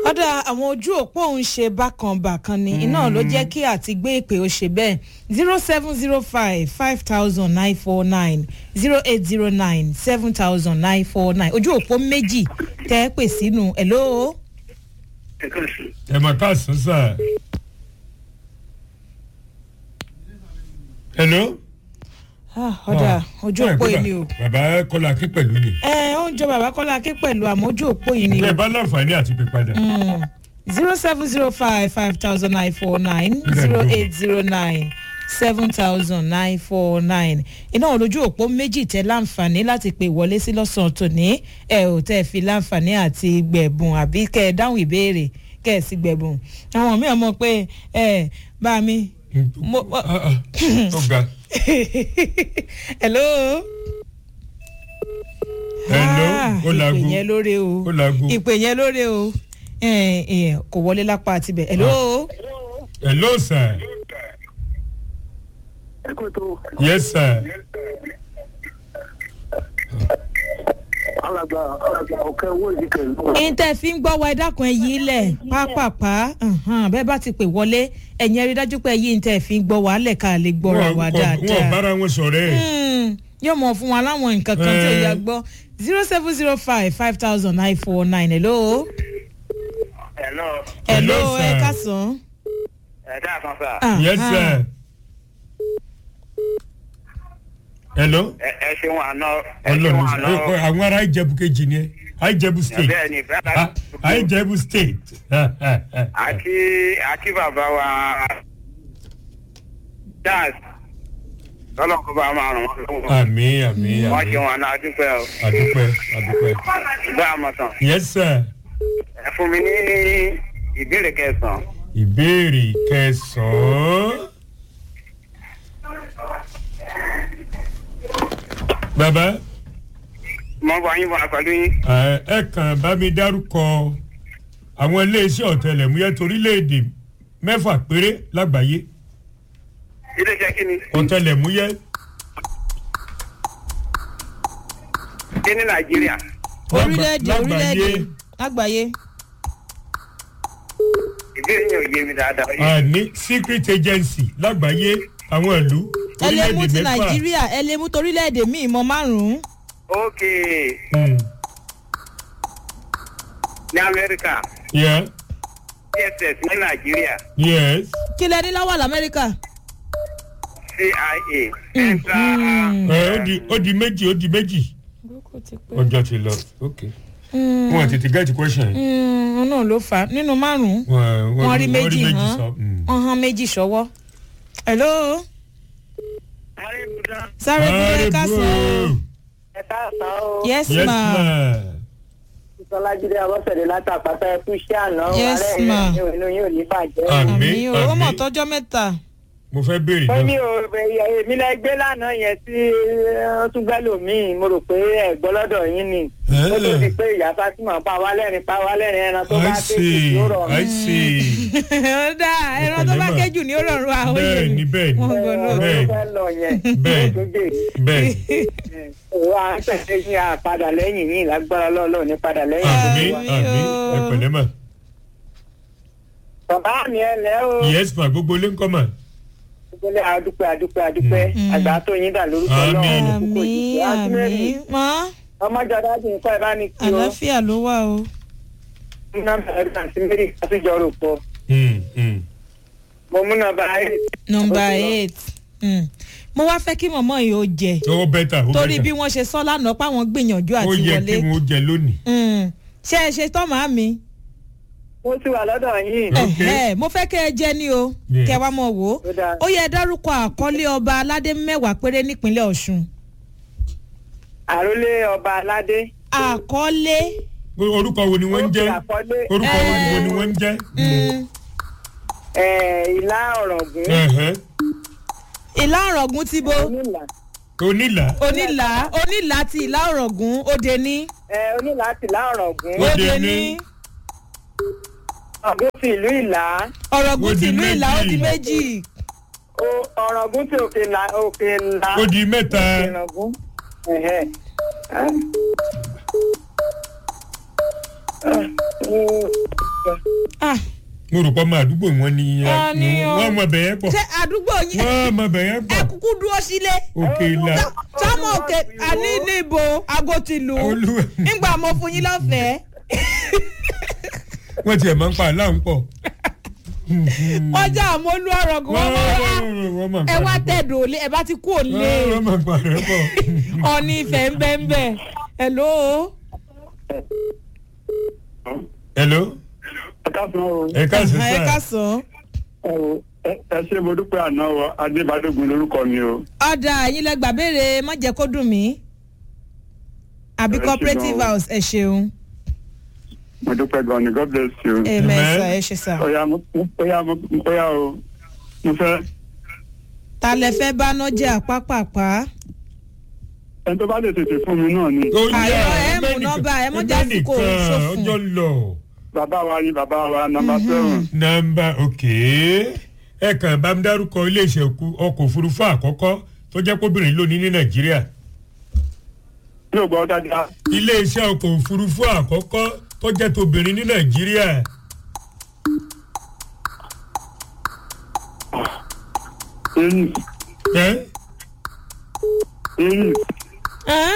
ọ̀dà àwọn ojú òpó òun ṣe bákan bákan ni iná ló jẹ́ kí àti gbé ìpè ó ṣe bẹ́ẹ̀ zero seven zero five five thousand nine four nine zero eight zero nine seven thousand nine four nine ojú òpó méjì tẹ́ ẹ pè sínú ẹ̀ lóo. ẹ kàn sí. ẹ mà káàsán sà. hello. ọ̀dà ojú òpó yìí ni o. bàbá kọ́lá kí pẹ̀lú ni. ẹ ó ń jọ bàbá kọ́lá ké pẹ̀lú àmọ́ ojú òpó yìí ni o. ẹ bá láǹfààní àti pè padà. zero seven zero five five thousand nine four nine zero eight zero nine seven thousand nine four nine iná olójú òpó méjì tẹ láǹfààní láti pè wọlé sí lọ́sàn-án tòní ẹ ò tẹ́ fi láǹfààní àti gbẹ̀bùn àbí kẹ́ ẹ dáhùn ìbéèrè kẹ́ ẹ sì gbẹ̀bùn àwọn míì mọ̀ pé ẹ bá mi. mo- Ah, ah, ó ga. hello. Hello, Ah, ó laago. ìpè yẹn lóore o Ó laago. ìpè yẹn lóore o ẹ ẹ kò wọlé lápá àtibẹ̀ hello. hello sir. ẹ kò tó yes sir. alàgbà alàgbà ọ̀kẹ́ owó yìí kẹ̀lú. ìtẹ̀ fi ń gbọ́ wa ẹ dákun ẹ yí lẹ̀ pápápá ǹhàn, bẹ́ẹ̀ bá ti pè wọlé ẹ̀yin rí dájú pé yí ìtẹ̀ fi ń gbọ́ wa lẹ̀ ká lè gbọ́ra wa wọn wọn dáadáa. bára wọn sọ̀rọ̀ ẹ̀. Hmm, yóò mọ̀ fún wa láwọn nǹkan kan tí ò Eh. yá gbọ́ zero seven zero five five thousand nine four nine hello. hello hello Hello, ẹ sir. kásán. ẹ dáàkan sá yes sir. hello. ẹ ẹ ṣeun àná ẹ ọlọ́run ṣeun àná ṣe àwọn ará ìjẹ̀bù kejì ni ẹ àìjẹ̀bù state. bẹ́ẹ̀ ni bẹ́ẹ̀ Ah, àìjẹ̀bù state. àti àti bàbá wa jazz lọ́lọ́run kó bá máa ràn wọ́n lọ́wọ́ àmì àmì wọ́n àmì ṣeun àná adúpẹ́ o àdúpẹ́ àdúpẹ́. bá a mọ̀ tán yes sir. ẹ fún mi ní ìbéèrè kẹsàn-án ìbéèrè kẹsàn-án. bàbá mo bọ yín bọ̀ pẹ̀lú yín ẹ ẹ kàn bá mi dárúkọ àwọn iléeṣẹ́ ọ̀tẹlẹ̀múyẹ́ torílẹ̀-èdè mẹ́fà péré lágbàáyé iléeṣẹ́ kí ni ọ̀tẹlẹ̀múyẹ́ kí ní nàìjíríà orílẹ̀-èdè lágbàáyé. orílẹ̀-èdè lágbàáyé. ìbéèrè yẹn ò yé mi dáadáa a ní secret agency lágbàáyé àwọn ìlú ẹ lè mú ti orílẹ̀-èdè mẹ́fà. nàìjíríà ẹ lè mú torílẹ̀-èdè míì mọ márùn-ún. ok Hmm, ní amẹ́ríkà yeah, dss ní nàìjíríà yes. kí lẹ ní láwà lamẹ́ríkà. cia central ẹ ó di ó di méjì ó di méjì ọjọ́ ti lọ ok wọn tètè get question yìí. náà ló fà á nínú márùn-ún Wọ́n- wọ́n rí méjì hàn sọ. Mm. wọ́n hàn méjì sọ́wọ́. hello sáré Very búrẹ́ kásán. good. ẹ káàsán o yes yes ma ma. sọlájídé abọ́sẹ̀dé látàpátá ẹkú iṣẹ́ àná Yes, alẹ́ ma. ìrìn inú yóò ní bàjẹ́. Àmì, àmì o ó mọ̀ àmì. tọ́jọ́ mẹ́ta. mo fẹ́ béèrè ó ní náà. o èmi lẹ gbé lánàá yẹn tí ó tún gbẹ́ lòmíì mo rò pé ẹ̀gbọ́n lọ́dọ̀ yín ni ó tó di pé ìyá Fátímà pa wá lẹ́rìn pa wá lẹ́rìn ẹran tó bá I tètè see yóò rọrùn. I see. ó dáa ẹran tó bá Ọ̀pọ̀lọpọ̀. kéjù ní ó rọrùn àwọn bẹ́ẹ̀ ni bẹ́ẹ̀ ni Wọ́n gbọ́ lọ. Ẹ, bẹ́ẹ̀ ó fẹ́ lọ yẹn Bẹ́ẹ̀. ó tó dé. bẹ́ẹ̀ òun à ń tẹ̀lé ní àpadà lẹ́yìn yìí lágbára lọ́lọ́ ní padà lẹ́yìn. àmì Àmì àmì o. ẹ pẹ̀lẹ́ mà. bàbá mi ẹ lẹ́ o. yes ma gbogbo ilé ń kọ́ mà. ìpínlẹ̀ adúpẹ́ adúpẹ́ adúpẹ́ àgbà tó yín dà lórúkọ Àmín. náà. àmì àmì mọ́ ọmọjọ dájú nǹkan ẹ̀ bá ní kí o. àlàáfíà ló wà o. nọ́mbà ẹ̀rọ àti mary àtijọ́ rò pọ̀. Mm, mm. mo mú nọ́mbà eight. nọmba Ó ti lọ. eight Mm. mo wá fẹ́ kí mọ̀mọ́ yìí ó jẹ ó bẹ́tà ó torí bí bẹ́tà wọ́n ṣe sọ lánàá páwọn gbìyànjú ó àti yẹ wọlé kí wọ́n jẹ lónìí. Mm. ṣé ẹ ṣe tọ́ màá mi. mo ti wà lọ́dọ̀ yín. Ok. Ẹ̀hẹ́, mo fẹ́ kẹ́ ẹ jẹ́ ní o Yes. kẹ́ ẹ wá mọ̀ wò ó Ó dáa. ó yẹ dárúkọ àkọlé ọba aládé mẹ́wàá péré nípínlẹ̀ ọ̀ṣun àrólé ọba aládé. àkọlé orúkọ wo ni wọ́n ń jẹ́ Ó fi àkọlé. orúkọ wo ni- wo ni Eh. wọ́n ń jẹ́. mm, ẹ̀, ìlà ọ̀rọ̀gùn. Ẹ̀hẹ́. ìlà ọ̀rọ̀gùn ti bo onílà. onílà onílà onílà ti ìlà ọ̀rọ̀gùn òde ní ẹ̀, onílà ti ìlà ọ̀rọ̀gùn. Ó òde Òde ní ní. ọ̀gùn ti ìlú ìlà. ọ̀rọ̀gùn Ó ti di ìlú ìlà ó di méjì. méjì O- ọ̀rọ̀gùn ti òkè ìlà òkè ìlà. ó di mẹ́ta ọ̀rọ̀gùn. ẹ̀hẹ́. Ah. Ah, mm, kan. Ah, mo rò pé ọmọ àdúgbò wọn ni Ah, ni o. wọ́n mọ bẹ̀yẹn pọ̀ ṣé àdúgbò yín wọ́n mọ bẹ̀yẹn ẹ pọ̀ kúkú dúró sílé òkè ìlà sọmọ òkè àní níbo aago ti lù ú olúwa nígbà mo fún yín lọ́fẹ̀ẹ́ wọ́n tiẹ̀ máa ń pa àlá ń pọ̀ wọ́n já àmọ́lú ọ̀rọ̀ kí wọ́n mọ̀ wá wọ́n máa ń ẹ pa wá àlá pọ̀. tẹ̀dọ̀ òlé ẹ bá ti kú òlé wọ́n máa ń pa àlá pọ̀. ọ̀ní ìfẹ́ ń bẹ́ ń bẹ́ hello hello ẹ káàsán o ẹ káàsì ẹ sá kásán ẹ wo ẹ- ẹ ṣe mo dúpẹ́ àná o adébádógun lórúkọ mi o. ọ̀dà ẹ̀yin lẹ gbà béèrè má jẹ́ kó dùn mí àbí Ẹ ṣe cooperative gan o. house ẹ ṣeun mo dúpẹ́ gan ni god bless you. ẹ Amen. mẹ́sà ẹ ṣe sà ọ̀ya mo ọ̀ya mo ọ̀ya o mo fẹ́ ta lẹ fẹ́ bá nájà pápápá ẹni tó bá lè tètè fún mi náà ni. Ó yá, Àìrọ̀, ẹ mú ẹgbẹ́ nọ́mbà, ẹ mọ́ nìkan, jásìkò ẹgbẹ́ nìkan, ṣòfò. ọjọ́ lọ. bàbá wa ni bàbá wa nàmbà seven. nọ́mbà òkè ẹ kàn bá mi dárúkọ iléeṣẹ́ òkú- ọkọ̀ òfurufú àkọ́kọ́ tó jẹ́ kóbìnrin lónìí ní nàìjíríà yóò gbọ́ dáadáa. iléeṣẹ́ ọkọ̀ òfurufú àkọ́kọ́ tó jẹ́ tóbìnrin ní nàìjíríà eyín ẹ́ eyín Ẹ́n?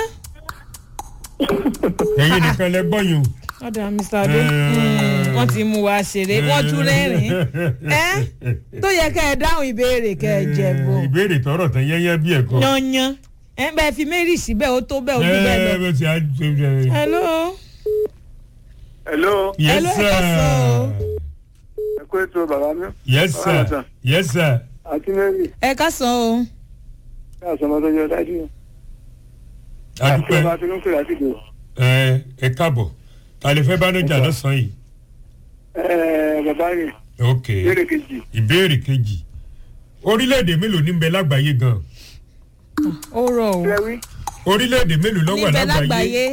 ẹ̀yin nìkan lẹ gbọ́yìn o. ọ̀dà mr adé Ẹ. Mm, wọ́n ti mú wa ṣeré wọ́n tún rẹ́rìn-ín ẹ́ tó yẹ kẹ́ ẹ dáhùn ìbéèrè kẹ́ ẹ jẹ̀bù ìbéèrè tọrọ tán yẹ́yẹ́ bí ẹ̀kọ́. yanyan ẹ bẹ́ẹ̀ fi mary síbẹ̀ ó tó bẹ́ẹ̀ ó tó bẹ́ẹ̀ lọ. ẹ bó ti á ṣe ṣe. hello hello yes Hello, ẹ sir káàsán o. ẹ kó ètò bàbá mi. yes Ọ̀rọ̀ sir sà. yes sir. àti mary ẹ kásán o ká àsọmọ tó yọ dájú. àti adúpẹ́ ọba tó ń pè láti dò. ẹ ẹ káàbọ̀ ta lè fẹ́ bá nájà lọ́sàn-án yìí. ẹ bàbá mi ok ìbéèrè kejì. ìbéèrè kejì orílẹ̀-èdè mélòó ní ń bẹ lágbàáyé gan ó rọ o lẹ́wí. orílẹ̀-èdè mélòó ló wà níbẹ̀ lágbàáyé lágbàáyé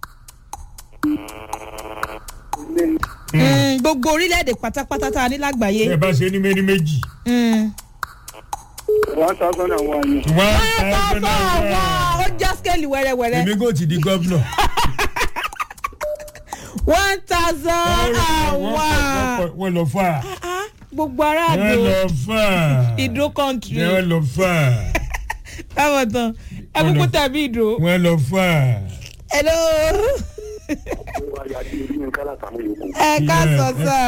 Mm, gbogbo orílẹ̀-èdè pátápátá tá a ní lágbàáyé. ẹ bá ṣe ní méní méjì Mm. one thousand and one ni. one Ẹ bá thousand bá and wà ó one. já scale wẹ́rẹ́wẹ́rẹ́ èmi kò ti di gómìnà. one thousand and one. wọ́n lọ fà Ah, gbogbo wọ́n aráàlú lọ fà ìdó country wọ́n lọ fà káwọn tán ẹ kúkú tàbí ìdó. wọ́n lọ fà. hello ẹ ká sọ sá.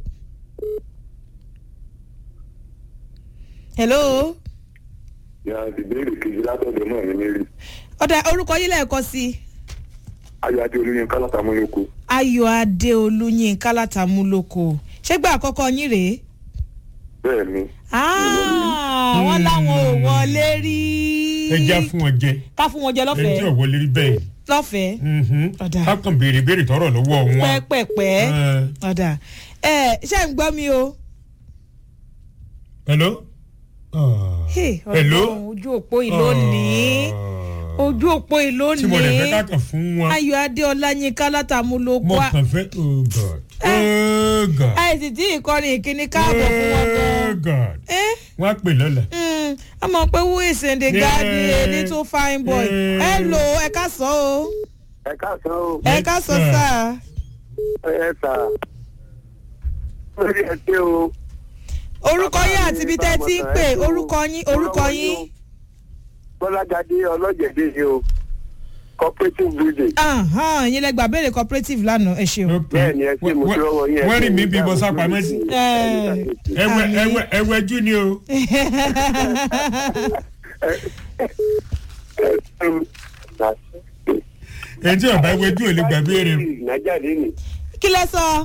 hello ya ìbéèrè kejì látọ̀dọ̀ náà ní mary ọ̀dà orúkọ yín lẹ́ẹ̀kan sí i. ayọ̀adé olóyin kálátàmúlòkó ayọ̀ adé olúyinká látàmúlòkọ ṣégbà àkọ́kọ́ yín rèé. bẹ́ẹ̀ ni Ah, wọ́n láwọn ò wọlé rí. ẹ já fún wọn jẹ ká fún wọn jẹ ẹ jẹ́ lọ́fẹ̀ẹ́ òwọlé rí bẹ́ẹ̀. lọ́fẹ̀ẹ́ Mhm. Ọ̀dà. ká kàn béèrè béèrè tọrọ lọ́wọ́ wọn. pẹ́pẹ́pẹ́ Ẹ. ọ̀dà ẹ ṣé ń gbọ́ mi o. hello. Ah. Hey, hello. Ọlọ́run, ojú òpó ìlónìí Ah. ojú òpó tí mo lè fẹ́ ìlónìí ká kàn fún wọn. ayọ̀ adé ọláyínká látàmúlòkọ mo kàn fẹ́ oh god oh god àìsí tí ìkọrin ìkíní káàbọ̀ fún wọn oh gan. god Eh? wọ́n á pè lọ́la. Mm, a mọ̀ pé who is in the Yeah. garden a little fine boy. Yeah. hello ẹ ká sọ o ẹ káàsán o. ẹ ká sọ sir. sáà. ẹ sà. lórí ẹ ṣe o. orúkọ yín àti ibi tẹ́ ti ń pè orúkọ yín orúkọ yín. bọ́lágadé ọlọ́jẹ̀dẹ̀ ni o cooperative building. Ahan, yín lẹ́gbàá béèrè cooperative lánàá ẹ ṣeun. ok bẹ́ẹ̀ ni ẹ ṣe mo ti rọwọ́ yín. ẹ wọ́n ṣe rí mi mo bí mo dáhùn sápamọ́ sí. lórí Ẹ. ẹwẹ Àmì. ẹwẹ ẹwẹ jú ni o. èyí tí ọba ẹwẹ jú ò lè gbà béèrè o. nàìjáde ni kí lẹ sọ.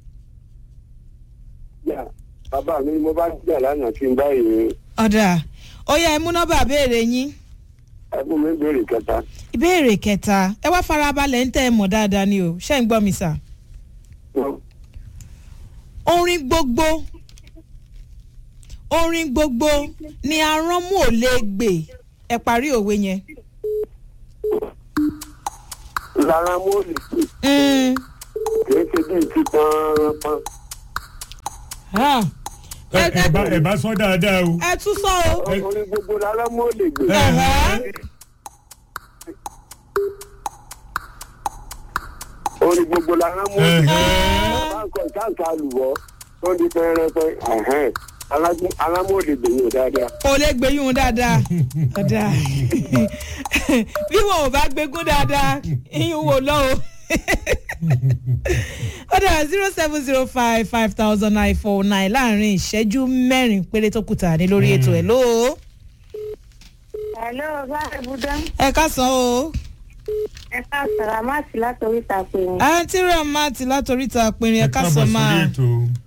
yà bàbá mi ni mo bá jà lánàá tí n báyìí ọ̀dà ó yẹ ẹ mú nọ́mbà béèrè yín. ẹkún mi béèrè kẹta. ìbéèrè kẹta ẹ wá farabalẹ̀ ń tẹ́ ẹ mọ̀ dáadáa ni o ṣé ń gbọ́ mi sà. orin gbogbo orin gbogbo ni aránmú ò lè gbè ẹ parí òwe yẹn. lára mo lè pè Mm. kìí ṣe bíi ti pọ́npọ́n. Ah. ẹ ẹ bá ẹ bá sọ dáadáa o. ẹ tún sọ o. orin gbogbo lára mo lè gbé. Ẹ̀hẹ́. orin gbogbo lára mo lè gbé. Ẹ̀hẹ́. bàbá kọ ìsáǹsà lùwọ́ tó di pẹ́ẹ́rẹ́pẹ́ alámòdì gbèyàn dáadáa. kò lè gbẹ̀yìn dáadáa ọ̀dà bí wọn ò bá gbégún dáadáa iyún wò lọ o ọ̀dà zero seven zero five five thousand nine four nine láàrin ìṣẹ́jú mẹ́rin péré tó kùtà ní lórí ètò ẹ̀ lóo Hello, báyìí Búdá. ẹ káàsán o Ẹ ká sàrámàtì látòrí ìtàpé ni. àǹtí ramati látòríta pinrin ẹ káàsán máa ètò.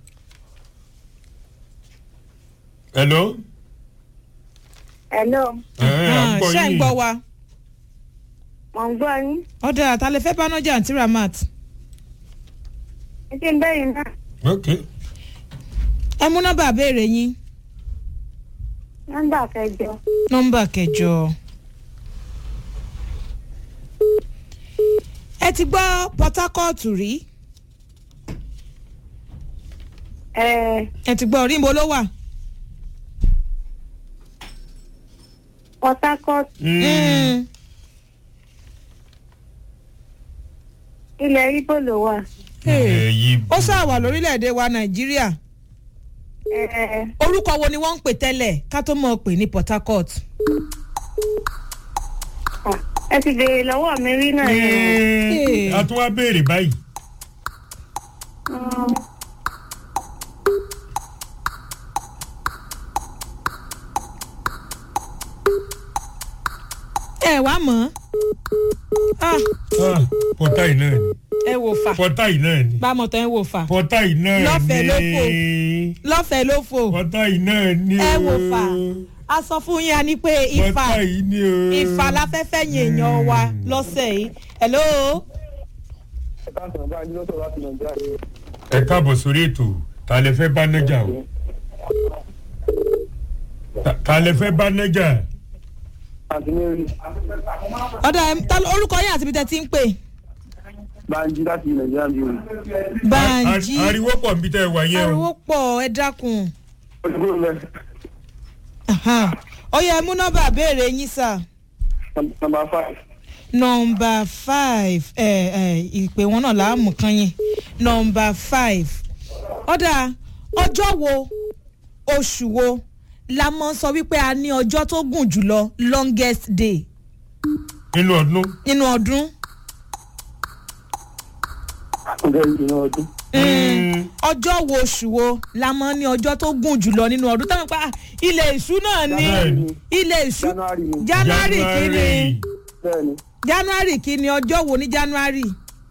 hello. Hello, ẹ ẹ à ń gbọ́ ṣé ń yín. gbọ́ wa mò ń gbọ́ yín. ọ̀dà àtàlẹ́ fẹ́ bánájà àǹtí ramati Ẹ ti ń bẹ́yìn náà. ok ẹ mú nọ́mbà béèrè yín Nọ́mbà kẹjọ. nọ́mbà kẹjọ. ẹ ti gbọ́ port harcourt rí Ẹ ẹ ti gbọ́ rímbo ló wà. Port Harcourt, Mm. ilẹ̀ Ibo ló wà. ẹ yí ó sáà wà lórílẹ̀‐èdè wa nàìjíríà Ẹ orúkọ wo ni wọ́n ń pè tẹ́lẹ̀ ká tó mọ̀ pé ní port harcourt. ah, ẹ ti béèrè lọ́wọ́ mi rí náà yẹn. Ẹ, a tún wá béèrè báyìí. Mm, ẹ wá mọ̀ ọ́ Ah, pọ́tà yìí náà ni ẹ wò fà pọ́tà yìí náà ni bámọ̀ tán ẹ wò fà pọ́tà yìí náà ni Lọ́fẹ̀ẹ́ ló fò. lọ́fẹ̀ẹ́ ló fò pọ́tà yìí náà ni ẹ o. wò fà a sọ fún yín a ní pé ifá pọ́tà yìí ni o. ifá láfẹ́fẹ́ yìn èèyàn wa lọ́sẹ̀ yìí hello ẹ káàsán bá yín lọ́sọ̀ láti nàìjíríà ni. ẹ káàbọ̀ sórí ètò ta lẹ fẹ́ bá nájà o Ta- ta lẹ fẹ́ bá nájà àti mary ọ̀dà ẹ̀, ta ló- orúkọ yín àti ibi tẹ́ ti ń pè banji láti nàìjíríà ni o. bàǹjì Ari- ariwo pọ̀ nbí tẹ́ ẹ wà yẹn o. ariwo pọ̀ ẹ dákun ó ti kúrò lẹ ọyọ ẹ mú nọ́mbà béèrè yín sà nọmba five nọ́mbà five ẹ ẹ ìpè wọn náà láàmú kan yín nọ́mbà five ọ̀dà ọjọ́ wo oṣù wo la mọ̀ sọ wípé a ní ọjọ́ tó gùn jùlọ longest day nínú ọdún. nínú ọdún ọjọ́ ìdùnnú ọdún. Mm. ọjọ́ wo oṣù wo la mọ̀ ní ọjọ́ tó gùn jùlọ nínú ọdún táwọn pa ilé ìṣú náà ní Bẹ́ẹ̀ni. ilé ìṣú january ni january kìíní bẹ́ẹ̀ ni january kìíní ọjọ́ wo ní january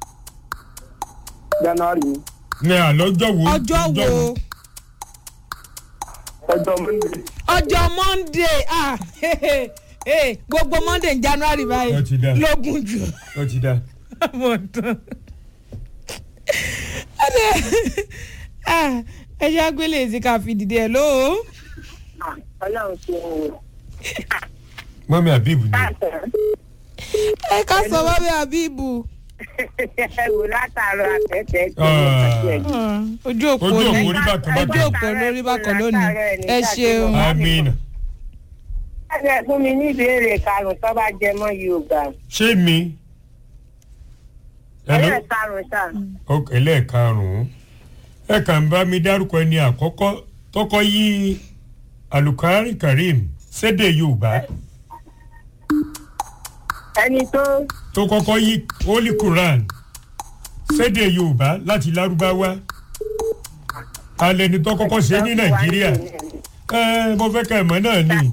january ni ní àlọ́jọ́ wo. ọjọ́ wo ọjọ́ monday ọjọ́ monday ah hey, gbogbo monday ní january báyìí Ó ti dá. lógún jù ó ti dá. mo tán Ah, ẹ ṣe àgbélé èsì ká fi dìde ẹ lóo Ọlọ́run ṣe wò. mọ́mí àbíbù ni. ẹ ká sọ bábí abibu Ẹ wò látàárọ̀ àtẹ̀tẹ̀ tó Ah. ojú òpó Ojú òpó ní orí bákan bákan. ojú òpó lórí bákan lónìí ẹ ṣeun amina. Ẹ fún mi ní ìbéèrè karùn-ún tó bá jẹ mọ́ Yorùbá. ṣé mi. Hello? Ẹ̀rẹ́ karùn-ún sà. Ok, ẹlẹ́ẹ̀karùn-ún ẹ kàn ń bá mi dárúkọ ẹni àkọ́kọ́ tọkọ yí alukari karim sédè yorùbá Ẹni tó tó kọ́kọ́ yí holy quran sédè yorùbá láti lárúbáwá alẹ́ ni tó kọ́kọ́ ṣe ní nàìjíríà ẹ mo fẹ́ ká ẹ̀mọ́ náà ni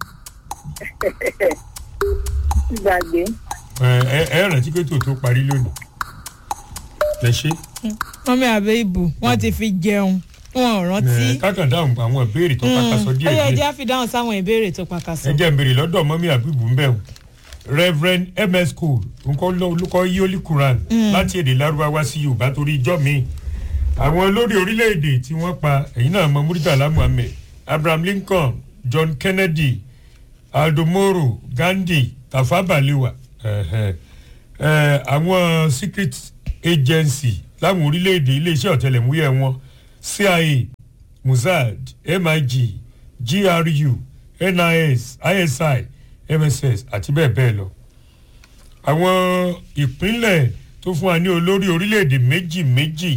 gbàgbé. ẹ ẹ ẹ rántí pé tòótọ́ parí lónìí ẹ ṣe mọ́mí abibu wọ́n ti fi jẹun wọn ò rántí ẹ kákan dáhùn àwọn ìbéèrè tó pàkàṣọ ó díẹ̀ yẹ díẹ̀. ẹjẹ́ àfi dáhùn sáwọn ìbéèrè tó pàkàṣọ. ẹ jẹ́ n béèrè lọ́dọ̀ mọ́mí àbíbù ń bẹ̀ wò reverend ms cole nǹkan olùkọ́ yíólì quran láti èdè lárúbáwá sí yorùbá torí ijọ́ mi àwọn olórí orílẹ̀-èdè tí wọ́n pa ẹ̀yìn náà mọ muritala muhammed abraham lincoln john kennedy aldo moro gandhi tafa balewa ẹ̀hẹ̀, ẹ̀, àwọn secret agency láwọn orílẹ̀-èdè iléeṣẹ́ ọ̀tẹlẹ̀múyẹ́ wọn cia mossad mig gru nis isi mss àti bẹ́ẹ̀ bẹ́ẹ̀ lọ. àwọn ìpínlẹ̀ tó fún wa ní olórí orílẹ̀-èdè méjì méjì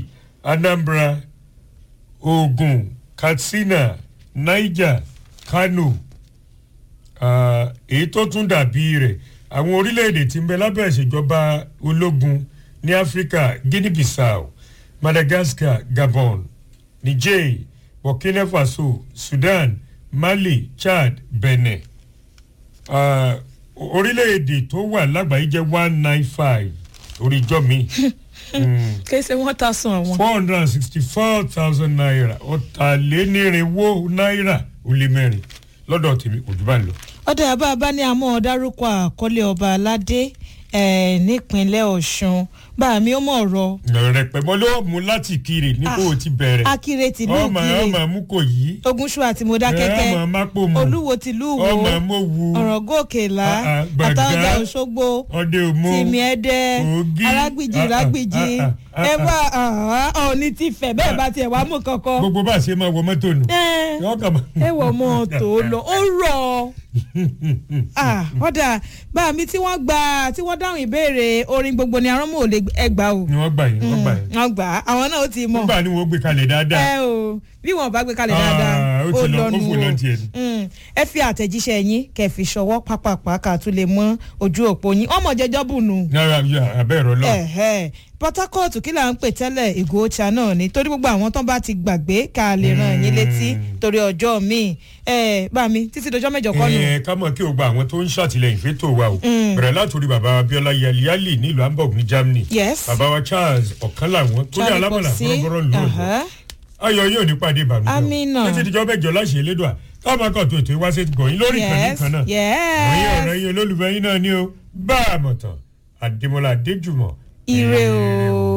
anambra ogun katsina niger kano ah, èyí tó tún dàbí rẹ̀ àwọn orílẹ̀-èdè tí ń bẹ lábẹ́ ìṣèjọba ológun ní áfíríkà guinea bissau madagascar gabon niger burkina faso sudan mali chad benin Ah, orílẹ̀-èdè tó wà lágbàáyé jẹ́ one nine five oríjọ́ mi kése wọn ta sun àwọn. four hundred and sixty four thousand naira ọ̀tàlénírínwó náírà ó lé mẹ́rin lọ́dọ̀ tèmi kò jù bá ń lọ. ọdẹ àbá bá ní àmọ́ dárúkọ àkọlé ọba aládé eh, nípínlẹ̀ ọ̀ṣun bá mi ó mọ̀ ọ̀rọ̀ rẹpẹ mọ ló mú láti kiri ní kó o ti bẹ̀rẹ̀ akire tìlú ọmọ kire ọmọ mú kò yí ogunṣu àti mọdákẹ́kẹ́ ọmọ mápò mọ olúwo tìlú wo ọmọ mọ wu ọ̀rọ̀ gòkèlá Ah, ah, Gbàgá, àtàwọn òṣogbo ọdẹ òmò tìmí ẹdẹ Ògì, arágbìjì ah, ah, rágbìjì ah, ah, ẹ ah. wá ọ̀ọ́ni ti fẹ̀ bẹ́ẹ̀ bá tiẹ̀ wá mú kankan gbogbo bá a ṣe máa wọ mọ́tò nù. Eh, Yọ́ kàn máa- ẹ wọ̀ mọ́ tó lọ ó rọ̀ Ah, ọ̀dà bá mi tí wọ́n gba tí wọ́n dáhùn ìbéèrè orin gbogbo ni aránmọ́ ò lè ẹgbà o ni wọ́n gbà yín wọ́n gbà yín. wọ́n gbà á àwọn náà ó ti mọ̀ nígbà ni wọ́n gbé kalẹ̀ dáadáa. ẹ o bí wọn bá gbé kalẹ̀ Ah, dáadáa ó ó ti lọ, ó lọ́nu fò lọ tiẹ̀ ni. o Mm, ẹ fi àtẹ̀jíṣẹ́ yín kẹ́ fi ṣọwọ́ pápápá ká tún lè mọ ojú òpó yín ọmọ jẹjọ́ bù nù yàrá abẹ́ ẹ̀rọ lọ. ẹ̀hẹ́ port harcourt kí là ń pè tẹ́lẹ̀ ìgò ọ̀chà náà ni torí gbogbo àwọn tán bá ti gbàgbé ká lè ràn yín létí torí ọjọ́ míì ẹ̀ bá mi títí dọjọ́ mẹ́jọ kọ́ nù. ẹ ká mọ̀ kí o gba àwọn tó ń ṣàtìlẹ́yìn fẹ́tò wa o bẹ̀rẹ̀ látòrí bàbá abiola yaliali nílùú hamburg ní germany Yes. bàbá wa charles ọ̀kan làwọn tó ní Charlie alámọ̀là Popsi, bọ́rọ̀bọ́rọ̀ lù ú aha. ayọ̀ yóò ní pàdé ìbànújẹ́ o. Amina. títí dijọ́ mẹ́jọ láṣẹ elédùà káwọn akọ̀ tó ètò ìwáṣẹ̀ gbọ̀nyìn lórí ìkànnì yes kan náà yes ọ̀yìn ọ̀rẹ́ yín olólùfẹ́ yín náà ni o bá a mọ̀ tán àdèmọ́lá adéjùmọ̀ ire o.